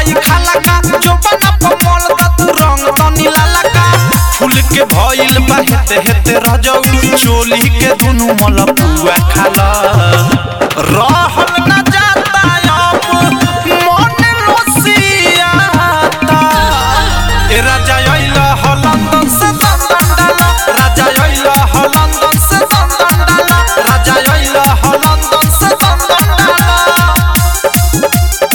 जाई खाला का जो बना पमल दा तू रंग तनी लाला का फूल के भइल बा हेते हेते रजौ चोली के दुनु मल पुआ खाला रहल न जाता अब मन लोसियाता ए राजा अइला ह लंदन से लंदन डाला राजा अइला ह लंदन से लंदन डाला राजा अइला ह लंदन से लंदन डाला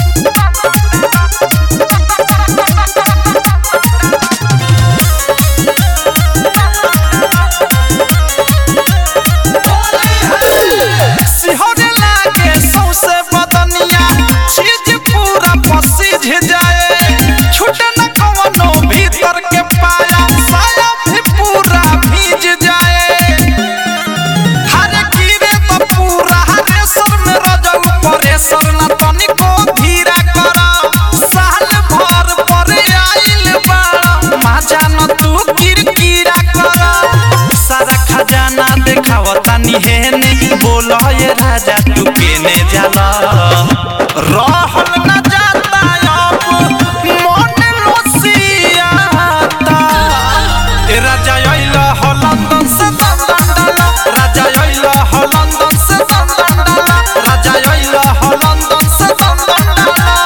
सिहरे लागे सौसे बदनिया चीज पूरा पसीज जाए छूटे न कवनो भीतर के पाया साया भी पूरा भीज जाए हरे गिरे तो पूरा हरे सर में रजौ परेसर न तनिको धीरा कर साल भर पर आइल बाड़ा माजा न तू किरकिरा कर सारा खजाना देखावता निहेने बोल ये राजा तू केने जाला रहल न जाता अब मन लोसियाता ए राजा अइला ह लंदन से लंदन डाला राजा अइला ह लंदन से लंदन डाला राजा अइला ह लंदन से लंदन डाला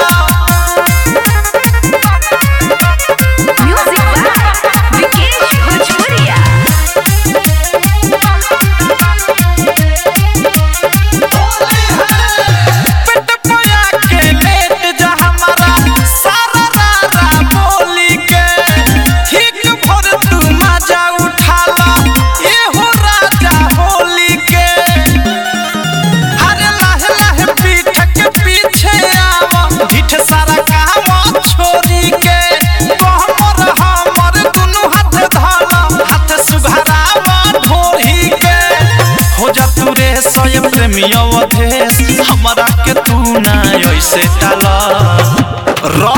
Music by Vikesh Bhojpuria. पेट पया के लेट जा हमारा सारा रारा बोली के ठीक भर तू मजा उठाला एहो राजा होली के हरे लाहे लाहे पीठ के पीछे आवा ढिठ सारा काम छोरी के कहमर हमर दुनु हाथ धाला हाथ सुघरावा ढोरी के हो जा तू रे सय प्रेमी अवधेश हमरा के तू ना ऐसे डाला